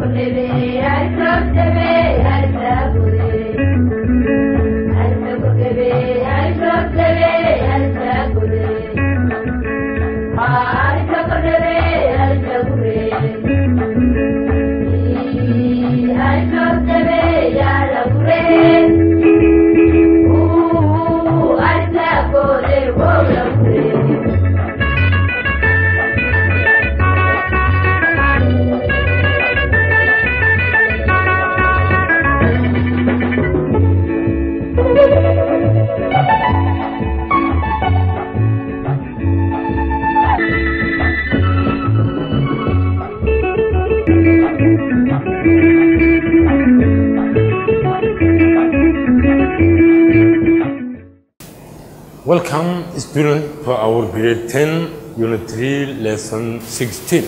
Welcome, student, for our grade 10, unit 3, lesson 16.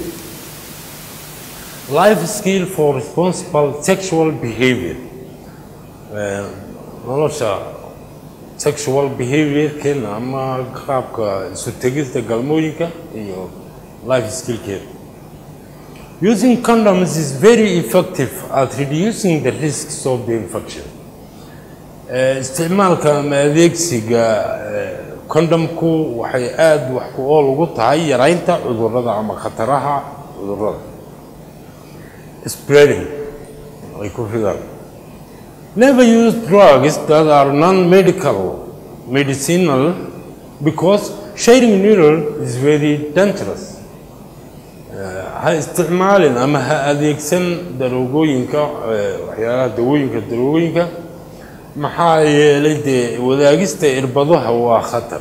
Life skill for responsible sexual behavior. Eh, nolosha sexual behavior-keena ama qaabka isu tegista galmooyinka iyo life skill-keena. Using condoms is very effective at reducing the risks of the infection. Eh, isticmaalka ama adeegsiga eh, kondomku waxay aada wax ku ool ugu tahay yaraynta cudurrada ama khataraha cudurrada spreading ay ku fidaan never use drugs that are non-medical medicinal because sharing needle is very dangerous Eh, ha isticmaalin ama ha adeegsan daroogooyinka eh, waxyaalaha dawooyinka daroogooyinka maxaa yeelay dee wadaagista irbadaha waa khatar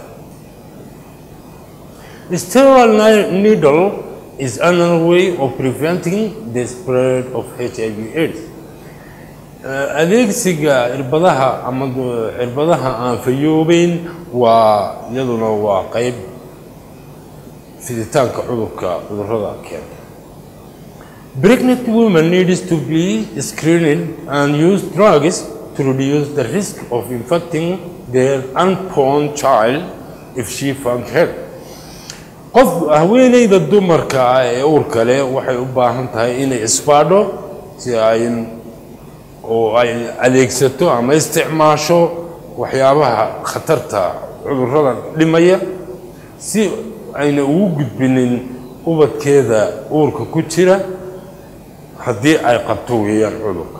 sterile ni- needle is another way of preventing the spread of HIV AIDS Eh, adeegsiga irbadaha ama du- irbadaha aan fayoobeyn waa iyaduna waa qeyb fiditaanka cudurka cudurrada keena Pregnant women needs to be screened and use drugs to reduce the risk of infecting their unborn child if she found help. qof haweeneyda dumarka ah ee uurka leh waxay u baahan tahay inay isbaadho si ay oo ay adeegsato ama isticmaasho waxyaabaha khatarta cudurrada dhimaya si ayna ugu gudbinin ubadkeeda uurka ku jira haddii ay qabto weeyaan cudurka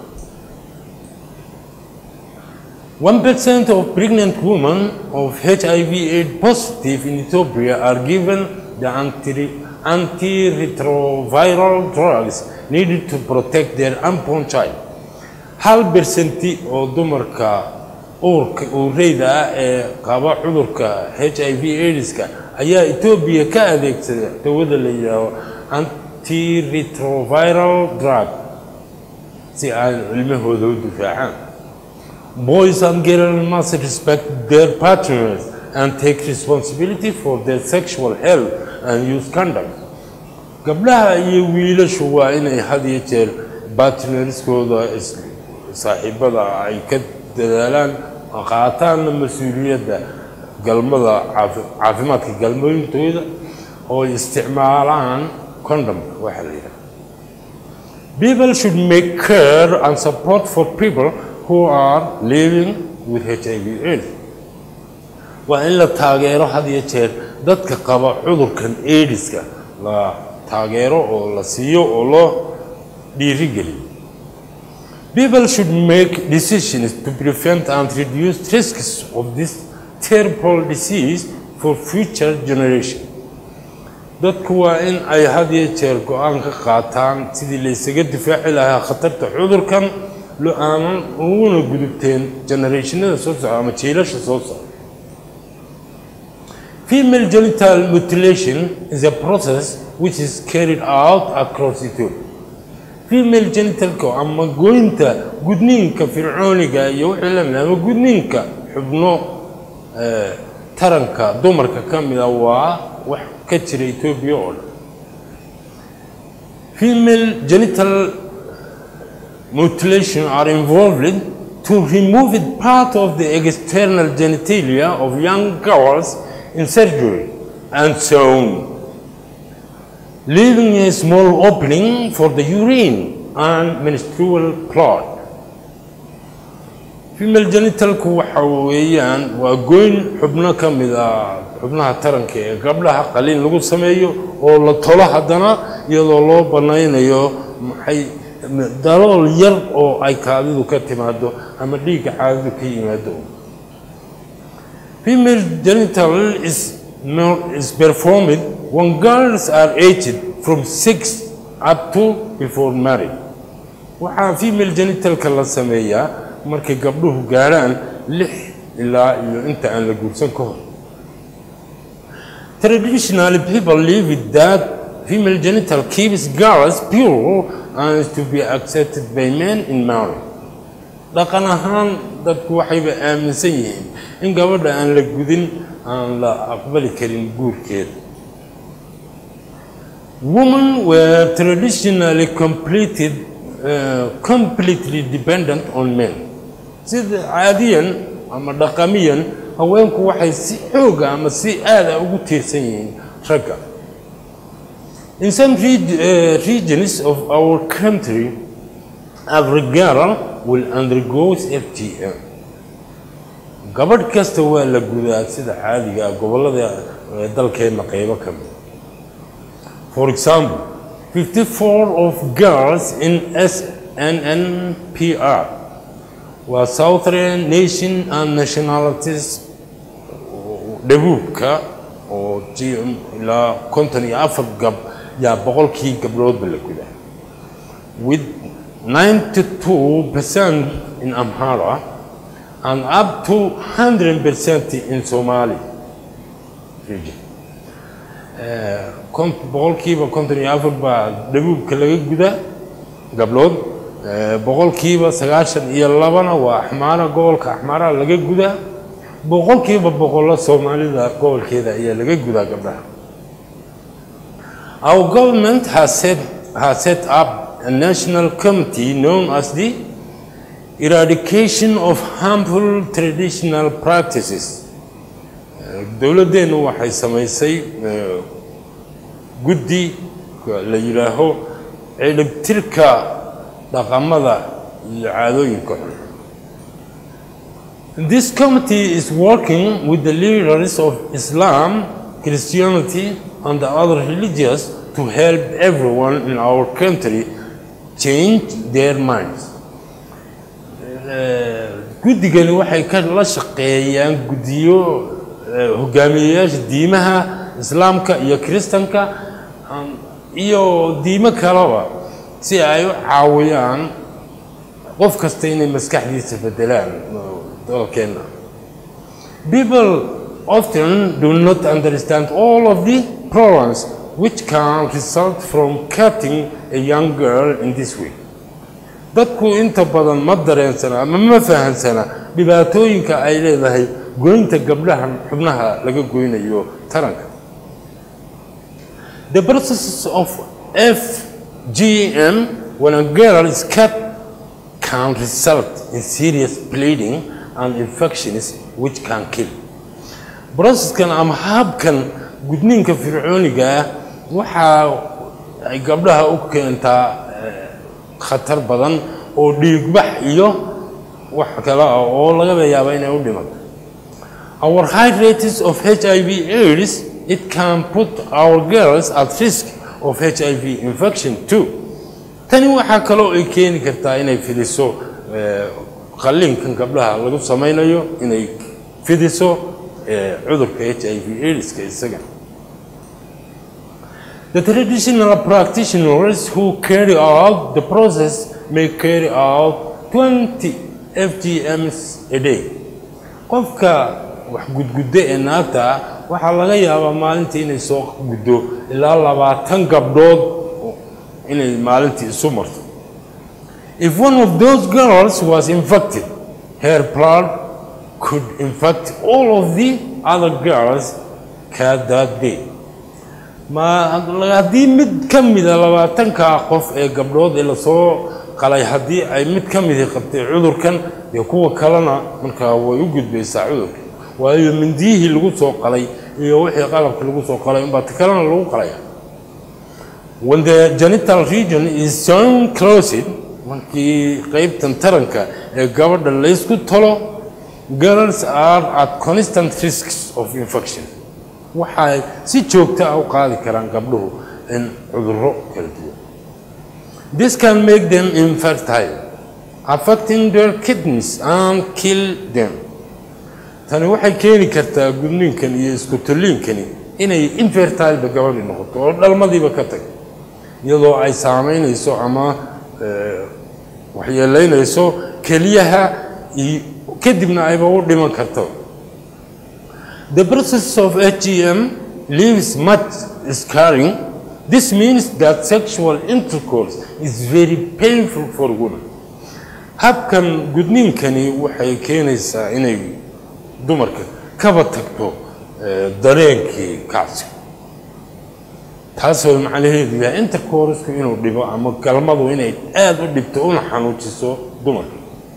1% of pregnant women of HIV AIDS positive in Ethiopia are given the anti- antiretroviral drugs needed to protect their unborn child. Hal bersenti oo dumarka uurka uureyda ah ee qaba cudurka HIV AIDSka ayaa Ethiopia ka adeegsada dawada la yidhaaho antiretroviral drug si ay ilmahooda u difaacaan. Boys and girls must respect their partners and take responsibility for their sexual health and use condoms. Gabdhaha iyo wiilashu waa inay had iyo jeer partnerskooda is- saaxiibada ay ka dadaalaan oo qaataanna mas-uuliyadda galmada caafi- caafimaadka galmooyintooda oo ay isticmaalaan condomka waxaa la yidhaha People should make care and support for people who are living with HIV AIDS. Waa in la taageero had iyo jeer dadka qaba cudurkan AIDSka la taageero oo la siiyo oo loo dhiirigeliyo. People should make decisions to prevent and reduce risks of this terrible disease for future generations. dadku waa in ay had iyo jeer go-aan ka qaataan sidii la isaga difaaci lahaa khatarta cudurkan lo aanan uguna gudubteen generationada soo socda ama jiilasha soo socda female genital mutilation is a process which is carried out across Ethiopia female genitalka ama goynta gudniinka fircooniga iyo wixii la mid ah, ama gudniinka xubno eh, taranka dumarka ka mida waa wax ka jira Ethiopia oo dhan female genital mutilation are involved to remove it part of the external genitalia of young girls in surgery and so on, leaving a small opening for the urine and menstrual blood female genitalku waxa weeyaan waa goyn xubno ka mid ah xubnaha taranka ee gabdhaha qaliin lagu sameeyo oo la tolo haddana iyadoo loo banaynayo maxay dalool yar oo ay kaadidu ka timaado ama dhiigga caadidu ka yimaado female genital is, is performed when girls are aged from six up to before marriage waxaa female genitalka la sameeyaa markay gabdhuhu gaadhaan lix ilaa iyo inta aan la guursan ka hor traditionally people live with that female genital keeps girls pure and is to be accepted by men in marriage dhaqan ahaan dadku waxayba aaminsan yihiin in gabadha aan la gudin aan la aqbali karin guurkeeda women were traditionally completed uh, completely dependent on men sida caadiyan ama dhaqamiyan haweenku waxay si xooga ama si aada ugu tiirsan yihiin ragga in some reg uh, regions of our country every girl will undergo ftm gabadh kasta waa la gudaa sida caadiga ah gobollada dalkeenna qaybo ka mid for example 54 of girls in SNNPR waa Southern Nation and Nationalities dhabuubka oo ilaa konton iyo afar gab yaa boqolkii gabdhoodba la gudaa with 92% in Amhara and up to 100% in Somali region boqolkiiba konton iyo afar baa dhabuubka laga gudaa gabdhood boqolkiiba sagaashan iyo labana waa axmaara gobolka axmaara laga gudaa boqolkiiba boqollo soomaalida gobolkeeda ayaa laga gudaa gabdhaha our government has set, has set up a national committee known as the eradication of harmful traditional practices dowladdeennu waxay samaysay guddi la yidhaaho ciribtirka dhaqamada iyo caadooyinka xun This committee is working with the leaders of Islam, Christianity, and the other religions to help everyone in our country change their minds. guddigani waxay ka la shaqeeyaan guddiyo hogaamiyeyaasha diimaha islaamka iyo kiristanka iyo diimo kaleba si ay u caawiyaan qof kasta inay maskaxdiisa bedelaan dalkeenna people often do not understand all of the problems which can result from cutting a young girl in this way dadku inta badan ma dareensana ama ma fahansana dhibaatooyinka ay leedahay goynta gabdhaha xubnaha laga goynayo taranka the process of fgm when a girl is cut can result in serious bleeding and infections which can kill processkan ama habkan gudniinka fircooniga ah waxaa ay gabdhaha u keentaa khatar badan oo dhiigbax iyo wax kale ah oo laga yaaba inay u dhimato our high rates of hiv aids it can put our girls at risk of hiv infection too tani waxaa kaloo ay keeni kartaa inay fidiso qalliinkan gabdhaha lagu samaynayo inay fidiso cudurka h i v aidska isaga The traditional practitioners who carry out the process may carry out 20 FGMs a day. Qofka wax gudgudda ee naagta ah waxaa laga yaabaa maalintii inay soo guddo ilaa labaatan gabdhood inay maalintii isu marto. If one of those girls was infected, her blood could infect all of the other girls cut that day. ma haddii mid ka mida labaatanka qof ee gabdhood ee lasoo qalay haddii ay mid ka midii qabtay cudurkan dee kuwa kalena markaa way u gudbaysaa cudurka waayo mindiyihii lagu soo qalay iyo wixii qalabka lagu soo qalay unbaa ta kalena lagu qalaya when the genital region is so closed markii qaybtan taranka ee gabadha laysku talo girls are at constant risks of infection waxay si joogto ah u qaadi karaan gabdhuhu in cudurro kala duwan this can make them infertile affecting their kidneys and kill them tani waxay keeni kartaa gudniinkan iyo isku tolliinkani inay infertileba gabadhii noqoto oo dhalmadiiba ka tag iyadoo ay saamaynayso ama waxyeelaynayso keliyaha iyo kadibna ayba u dhiman karto the process of hgm leaves much scarring this means that sexual intercourse is very painful for women habkan gudniinkani waxay keenaysaa inay dumarka kaba tagto dareenkii kacsi taasoo macnaheedu yahay intercourseku inuu dhibo ama galmadu inay aada u dhibto una xanuujiso dumarka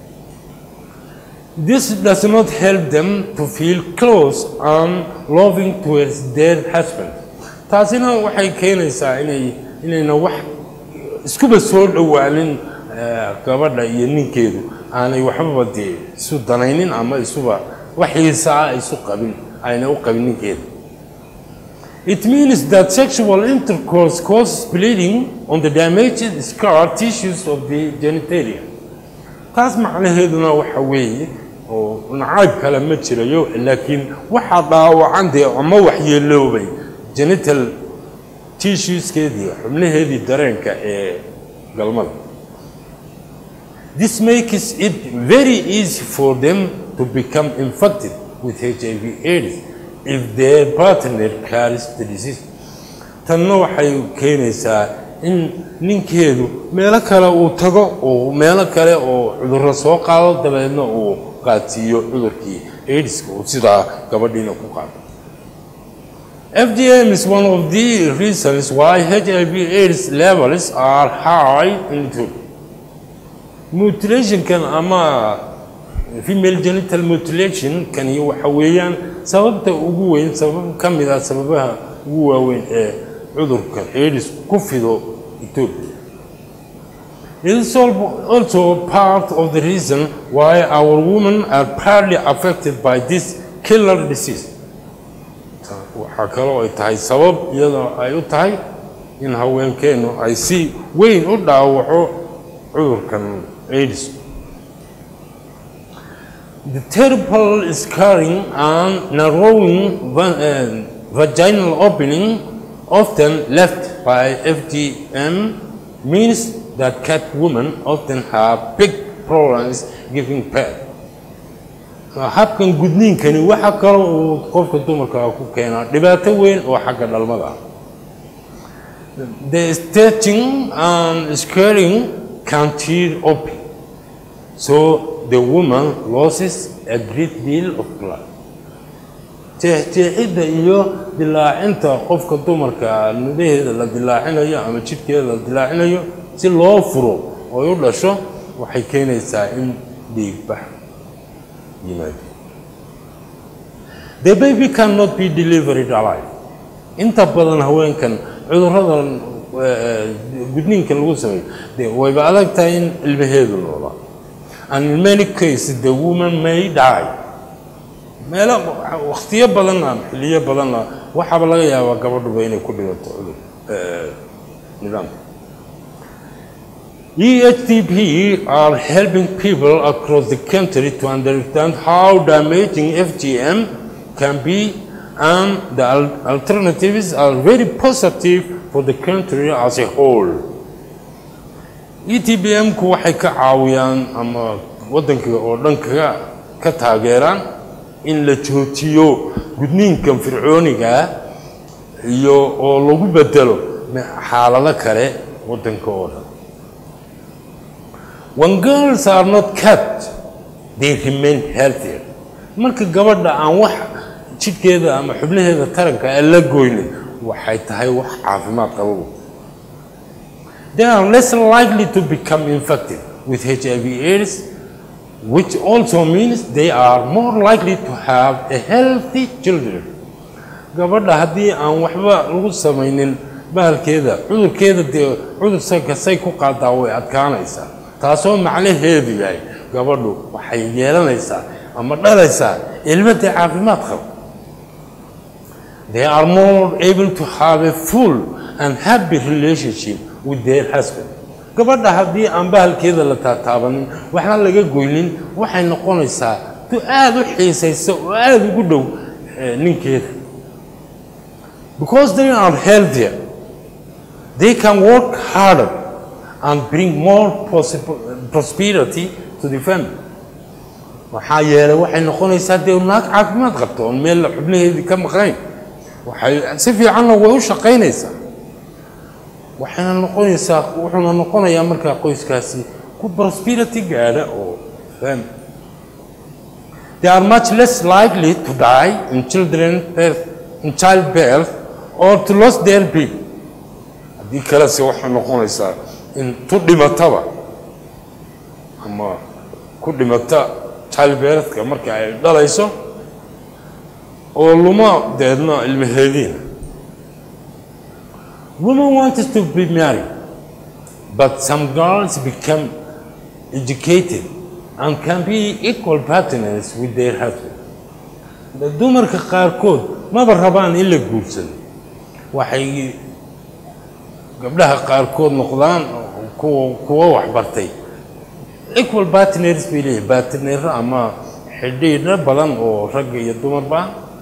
this does not help them to feel close and loving towards their husband taasina waxay keenaysaa inay inayna wax iskuba soo dhowaanin gabadha iyo ninkeedu aanay waxbaba dee isu danaynin ama isuba wax xiisaa isu qabin ayna u qabin ninkeeda It means that sexual intercourse causes bleeding on the damaged scar tissues of the genitalia. taas macnaheeduna waxa weeye oo nacayb kale ma jirayo laakiin waxaa dhaawacan dee ama waxyeeloobay genital tissueskeedii xubnaheedii dareenka ee galmada this makes it very easy for them to become infected with hiv aids if their partner carries the disease tanna waxay keenaysaa in ninkeedu meelo kale uu tago oo meelo kale oo cudurro soo qaado dabeedna uu qaadsiiyo cudurkii aidiska uu sidaa gabadhiina ku qaado FGM is one of the reasons why HIV AIDS levels are high in Ethiopia. Mutilationkan ama female genital mutilation kani waxa weeyaan sababta ugu weyn sabab ka mid ah sababaha ugu waaweyn ee cudurka AIDS ku fido Ethiopia. It is also part of the reason why our women are partly affected by this killer disease. waxaa kaloo ay tahay sabab iyadoo ay u tahay in haweenkeennu ay si weyn u dhaawaco cudurkan aids the terrible scarring and narrowing vaginal opening often left by FGM means that cat women often have big problems giving birth habkan gudniinkani waxa kale uu qofka dumarka ku keenaa dhibaato weyn oo xagga dhalmada ah the stretching and scaring can tear open so the woman loses a great deal of blood jeexjeexidda iyo dilaacinta qofka dumarka nudaheeda la dilaacinayo ama jidhkeeda la dilaacinayo si loo furo oo u dhasho waxay keenaysaa in dhiigbax yimaado the baby cannot be delivered alive inta badan haweenkan cuduradan gudniinka lagu sameeyo dee wayba adag tahay in ilmaheedu noolaa and in many cases the woman may die meelo wakhtiyo badanna xilliyo badanna waxaaba laga yaabaa gabadhuba inay ku dhigato cudur nidaamka EHTP are helping people across the country to understand how damaging FGM can be and the al- alternatives are very positive for the country as a whole. ETBM-ku waxay ka caawiyaan ama waddanka oo dhan kaga ka taageeraan in la joojiyo gudniinkan fircooniga ah iyo oo lagu bedelo xaalado kale waddanka oo dhan when girls are not cut they remain healthier marka gabadha aan wax jidhkeeda ama xubnaheeda taranka aan la goynin waxay tahay wax caafimaad qabo they are less likely to become infected with HIV AIDS which also means they are more likely to have a healthy children gabadha haddii aan waxba lagu samaynin bahalkeeda cudurkeeda dee cudurka say ku qaadaa way adkaanaysaa taasoo macnaheedu yahay gabadhu waxay yeelanaysaa ama dhalaysaa ilmadii caafimaad qaba they are more able to have a full and happy relationship with their husband gabadha haddii aan bahalkeeda la taataabanin waxna laga goynin waxay noqonaysaa tu aada u xiisaysa oo aada ugu dhow ninkeeda because they are healthier they can work harder and bring more prosperity to the family waxaa yeelay waxay noqonaysaa dee naag caafimaad qabta oon meel xubnaheedii ka maqnayn waxay si fiicanna way u shaqaynaysaa waxayna noqonaysaa wuxuuna noqonayaa markaa qoyskaasi ku prosperity gaadha oo family they are much less likely to die in children birth, in childbirth or to lose their baby haddii kalese waxay noqonaysaa in tu dhimataba ama ku dhimata childbirthka marka ay dhalayso oo luma deedna ilmaheediina women wanted to be married but some girls become educated and can be equal partners with their husband dumarka qaarkood maba rabaan in la guursado waxay gabdhaha qaarkood noqdaan kuwa kuwa waxbartay equal partners bay leeyihin partnero ama xidhiidho badan oo ragga iyo dumarba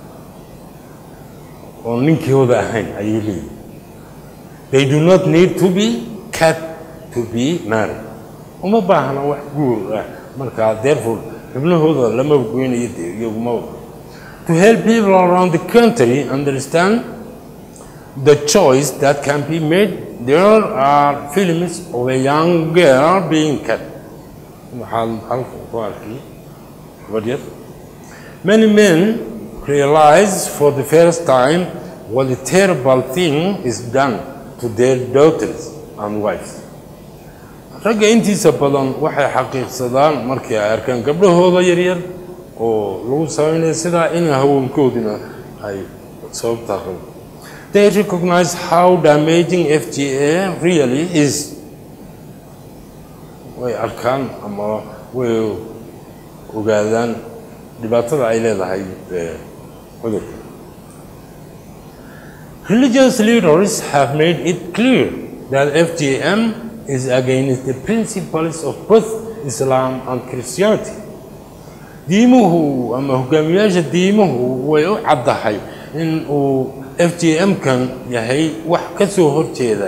oo ninkooda ahayn ayay leeyihin they do not need to be cut to be married uma baahna wax guur ah markaa therefore xubnahooda lama goynayo dee iyaguma to help people around the country understand the choice that can be made there are films of a young girl being cut waxaan halkan ku arkay gabadh yar many men realize for the first time what a terrible thing is done to their daughters and wives ragga intiisa badan waxay xaqiiqsadaan markii ay arkaan gabdhahooda yaryar oo lagu samaynayo sidaa in haweenkoodina ay sababtaa qabo they recognize how damaging fga really is way arkaan ama way ogaadaan dhibaatada ay leedahay cudurka religious leaders have made it clear that FGM is against the principles of both Islam and Christianity. diimuhu ama hogaamiyaasha diimuhu way u caddahay in uu f g m-kan yahay wax ka soo horjeeda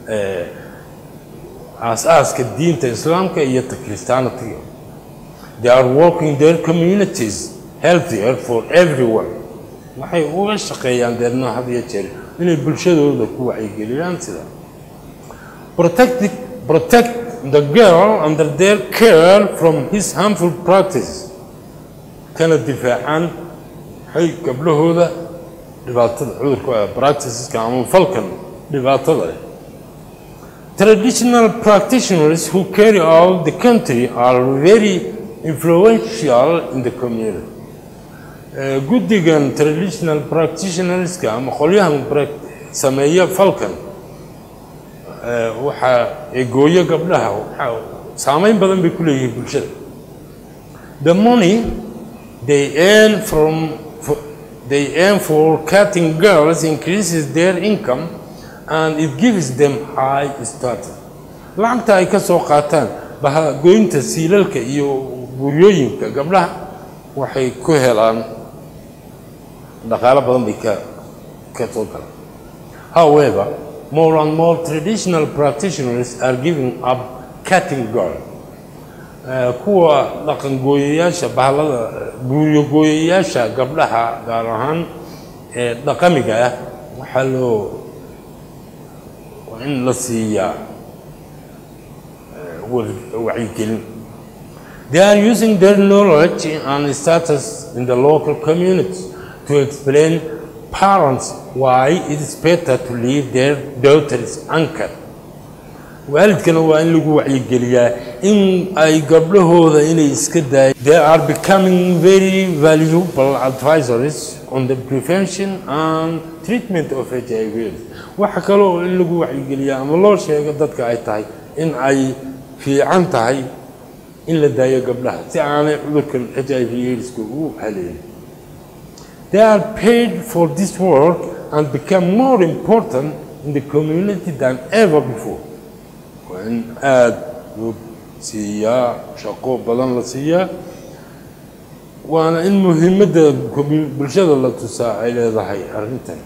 aas-aaska diinta islaamka iyo ta christianitiga they are working their communities healthier for everyone waxay uga shaqeeyaan deedna had iyo jeer inay bulshadooda ku wacyigeliyaan sida protect the, protect the girl under their care from his harmful practice kana difaacaan hay gabdhahooda dhibaatada cudurka practiceska ama falkan dhibaatada leh traditional practitioners who carry out the country are very influential in the community guddigan traditional practitionerska ama qolyahan sameeya falkan waxaa egooyo gabdhaha waxaa saameyn badan bay ku leeyihiin bulshada the money they earn from they earn for cutting girls increases their income and it gives them high status lacagta ay ka soo qaataan bahagoynta siilalka iyo guryooyinka gabdhaha waxay ku helaan dhaqaalo badan bay ka ka soo galaan however more and more traditional practitioners are giving up cutting girl kuwa dhaqangooyayaasha bahalada guuryogooyayaasha gabdhaha gaar ahaan ee dhaqamiga ah waxaa loo waa in la siiyaa wacyigelin they are using their knowledge and status in the local community to explain parents why it is better to leave their daughters anchored waalidkana waa in lagu wacyigeliyaa in ay gabdhahooda inay iska daayaan they are becoming very valuable advisories on the prevention and treatment of h i v waxa kale oo in lagu wacyigeliya ama loo sheego dadka ay tahay in ay fiican tahay in la daayo gabdhaha si aanay cudurkan h i v aidska ugu haleelin they are paid for this work and become more important in the community than ever before waa in aada loo siiyaa shaqo badan la siiyaa waana in muhiimadda commu- bulshada la tusaa ay leedahay arrintan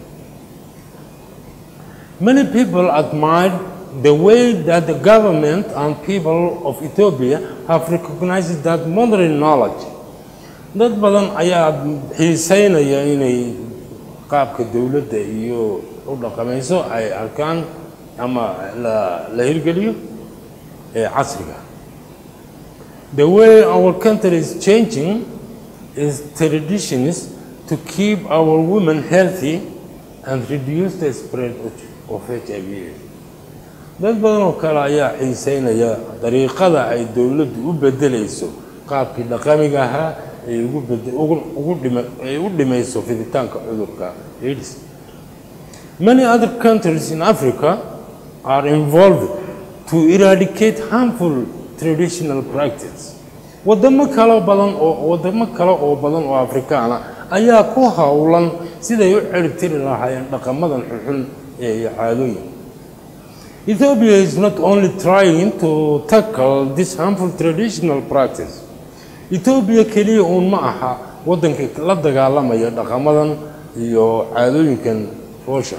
Many people admire the way that the government and people of Ethiopia have recognized that modern knowledge. Dad badan ayaa xiiseynaya inay qaabka dowladda iyo u dhaqamayso ay arkaan ama la, la hirgeliyo ee casriga. The way our country is changing is traditions to keep our women healthy and reduce the spread of of HIV. Dad badan oo kale ayaa xiiseynaya dariiqada ay dowladdu u bedelayso qaabkii dhaqamiga ahaa ay ugu bede- ugu- ugu dhima- ay u dhimayso fiditaanka cudurka AIDS. Many other countries in Africa are involved to eradicate harmful traditional practice. Wadamo kale badan oo wadamo kale oo badan oo Afrikaan ah ayaa ku howlan siday u ciribtiri lahaayeen dhaqamadan xunxun ee caadooyin. Ethiopia is not only trying to tackle this harmful traditional practice. Ethiopia keliya uun ma aha waddanka la dagaalamaya dhaqamadan iyo caadooyinkan foosha.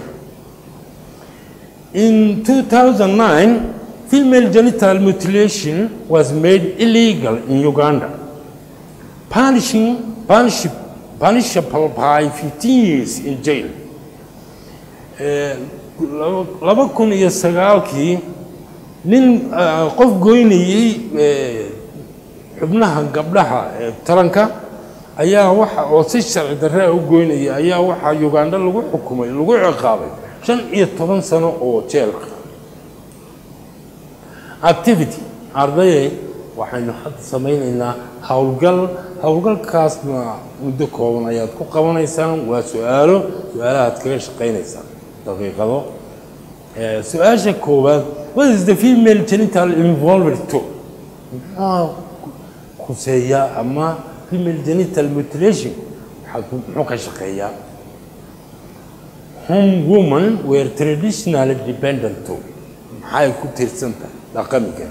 In 2009, female genital mutilation was made illegal in Uganda, punishing, punish, punishable by 15 years in jail. Eh, laba- laba kun iyo sagaalkii nin ah, qof goynayey eh, xubnaha gabdhaha ee taranka ayaa waxa oo si sharci darre ah u goynaya ayaa waxaa uganda lagu xukumay lagu ciqaabay shan iyo toban sano oo jeelka activity ardayay waxaynu hadda samaynaynaa howlgal howlgalkaasna muddo kooban ayaad ku qabanaysaan waa su-aalo su-aalahaad kaga shaqaynaysaan daqiiqado Eh, su-aasha koowaad what is the female genital involved to muxuu khuseeyaa ama female genital mutilation waxaa ku- muxuu ka shaqeeyaa home women were traditionally dependent to maxay ku tiirsan tahay dhaqamiga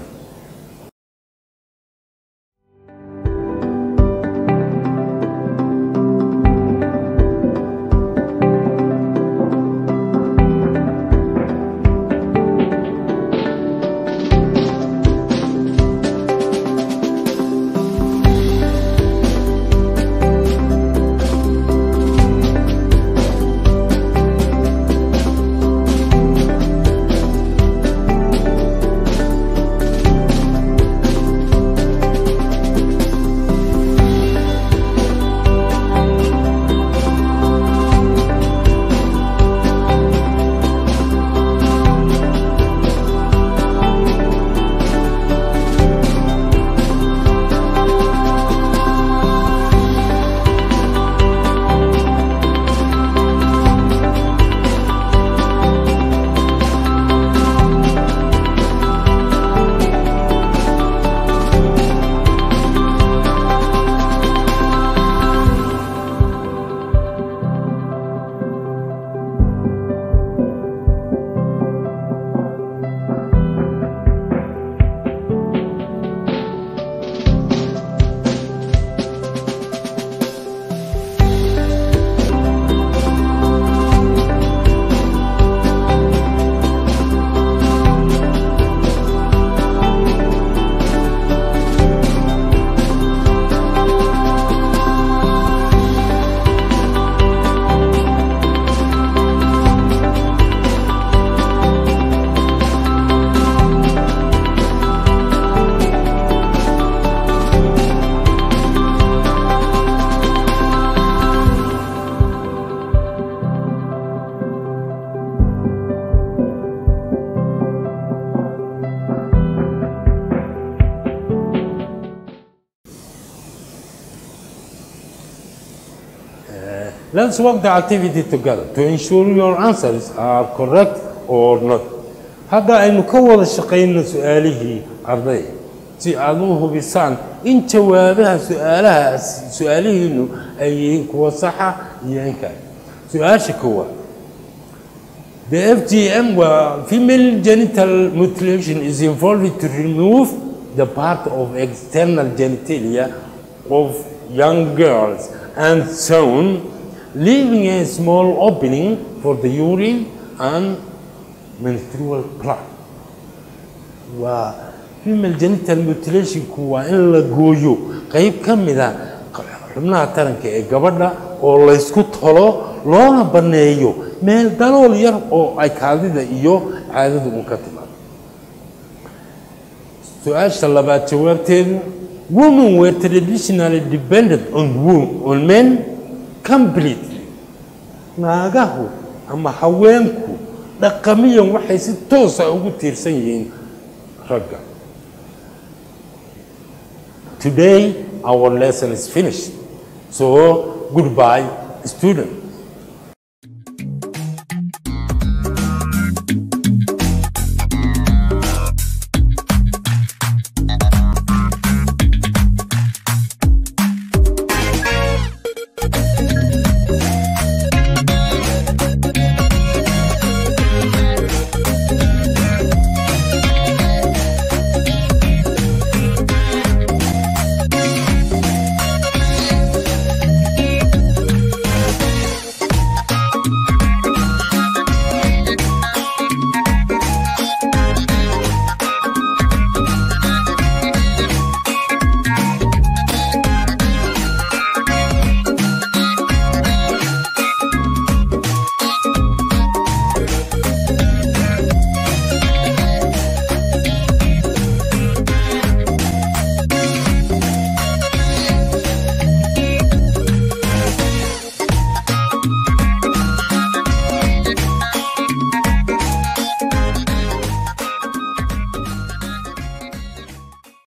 Let's work the activity together to ensure your answers are correct or not. Hadda aynu ka wada shaqayno su-aalihii arday si aad u hubisaan in jawaabaha su-aalaha su-aalihiinu ay yihiin kuwa saxa iyo in kale. Su-aasha koowaad The FGM where female genital mutilation is involved to remove the part of external genitalia of young girls and so on, leaving a small opening for the urine and menstrual blood. waa female genital mutilationku waa in la gooyo qayb ka mida xubnaha taranka ee gabadha oo laysku tolo loona banneeyo meel dalool yar oo ay kaadida iyo caadadu un ka timaado su-aasha labaad jawaabteedu women were traditionally dependent on, wo- on men completely naagahu ama haweenku dhaqamiyan waxay si toosa ugu tiirsan yihiin ragga today our lesson is finished so goodbye student